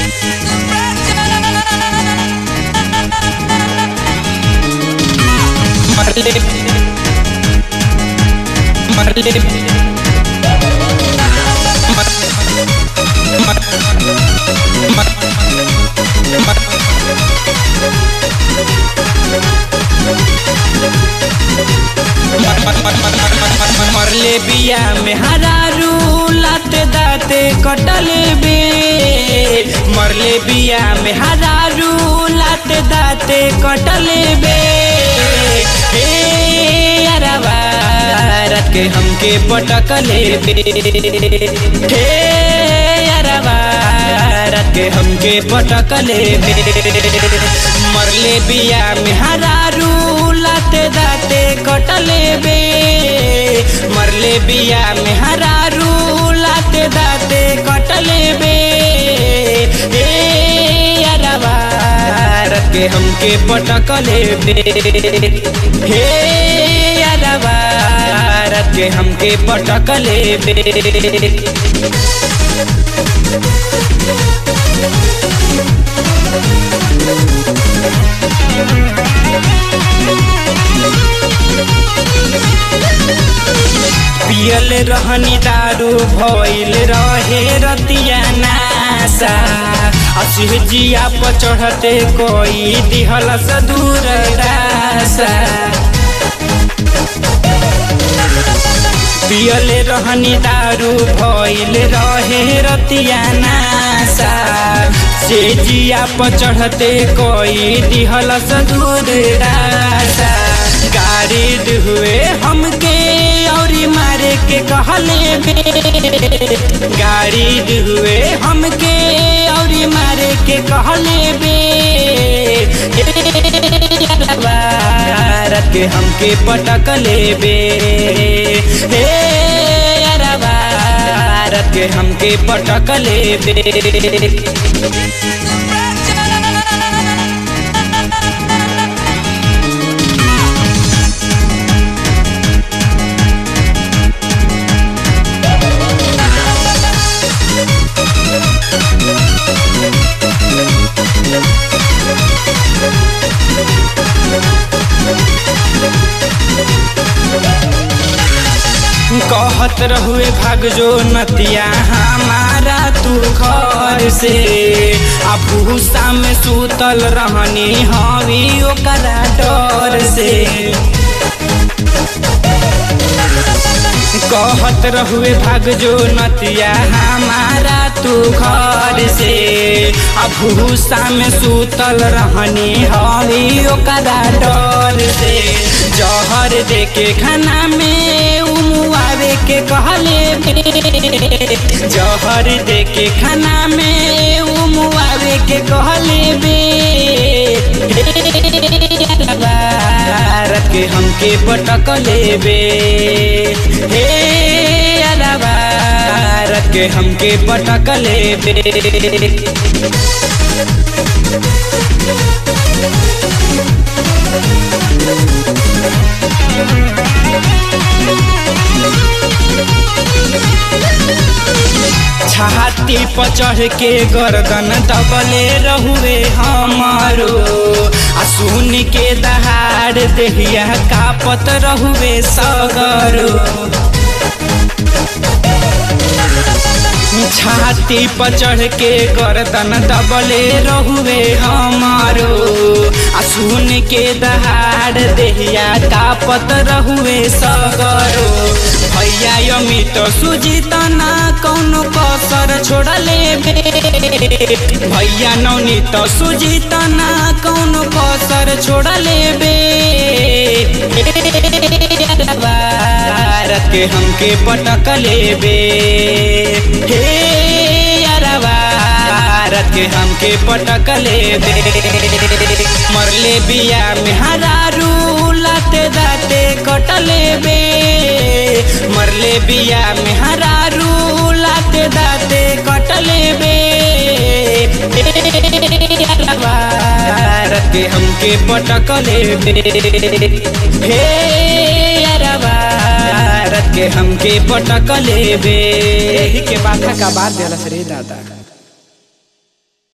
Marley. Marley. Mar- Mar- Mar- मरले बिया में हरारू लाते दाते कटले बे मरले बिया में हरारू लाते दाते कटले बे हे अरवा रत के हमके पटकले बे हे अरवा रत के हमके पटकले बे मरले बिया में हरारू लाते दाते कटले बे मरले बिया में हरारू लाते दाते कटले बे ए अरवा रत के हमके पटकले बे हे अरवा रत के हमके पटकले बे पियल रहनी दारू भइल रहे रतिया नासा असिह जिया पर चढ़ते कोई दिहल दूर दासा पियल रहनी दारू भइल रहे रतिया नासा से जिया पर चढ़ते कोई दिहल दूर दासा गाड़ी हुए हमके और मारे के कहले बे गाड़ी हुए हमके और मारे के कहले बे रत के हमके पटकले बे हे अरबा रत के हमके पटकले बे कहत रहुए भाग जो नतिया हमारा तू घर से आ भूसा में सूतल रहनी हवी ओकरा डर से कहत रहुए भाग जो नतिया हमारा तू घर से आ भूसा में सूतल रहनी हवी ओकरा डर से जहर दे के खाना में उमुआवे के कहले बे जहर दे के खाना में उमुआवे के कहले बे रत के हमके पटकले बे हे अरबा रत के हमके पटकले बे छाती पर चढ़ के गर्दन दबले रहुए हमारो आ सुन के दहाड़ देहिया कापत रहुए सगरो छाती पर चढ़ के गर्दन दबले रहुए हमारो आ सुन के दहाड़ देहिया कापत रहुए सगरो भैया अमित सुजित ना कौनो कसर छोड़ले बे भैया नवनीत सुजित ना कौनो कसर छोड़ले बे रत के हमके पटकले बे हे अरबा रत के हमके पटकले बे मरले बिया में हरारू लाते दाते कटले बे मरले बिया में हरारू लाते दाते कटले बे रत के हमके पटकले बे हे अरबा रत के हमके पटकले बे एही के बाथा का बात दिलस रे दादा